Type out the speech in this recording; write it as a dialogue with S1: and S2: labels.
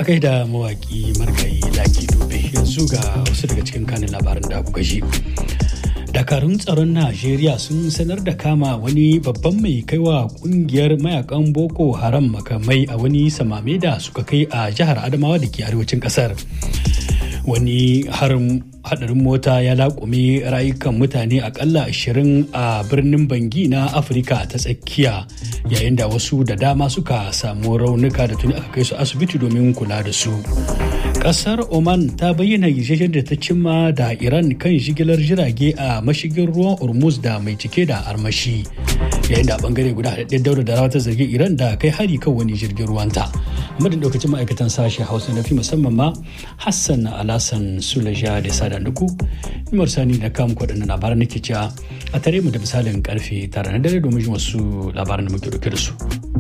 S1: gaida mawaki margayi laki dube yanzu ga wasu daga cikin kanin labaran da kuka ji. dakarun tsaron najeriya sun sanar da kama wani babban mai kaiwa kungiyar mayakan boko haram makamai a wani samame da suka kai a jihar adamawa da ke arewacin kasar wani harin hadarin mota ya laƙume rayukan mutane akalla 20 a birnin bangi na afirka ta tsakiya yayin da wasu da dama suka samu raunuka da tuni aka kai su asibiti domin kula da su kasar oman ta bayyana yarjejen da ta cimma da iran kan jigilar jirage a mashigin ruwan hormuz da mai cike da armashi yayin da a bangare guda haɗaɗɗen daura da rawa ta zargi iran da kai hari kan wani jirgin ruwanta madin daukacin ma'aikatan sashe hausa na fi musamman ma hassan alasan sulaja da sada duku nimar sani da kam kwaɗannan labaran nake cewa a tare mu da misalin karfe tara na dare domin wasu labaran da muke dauke da su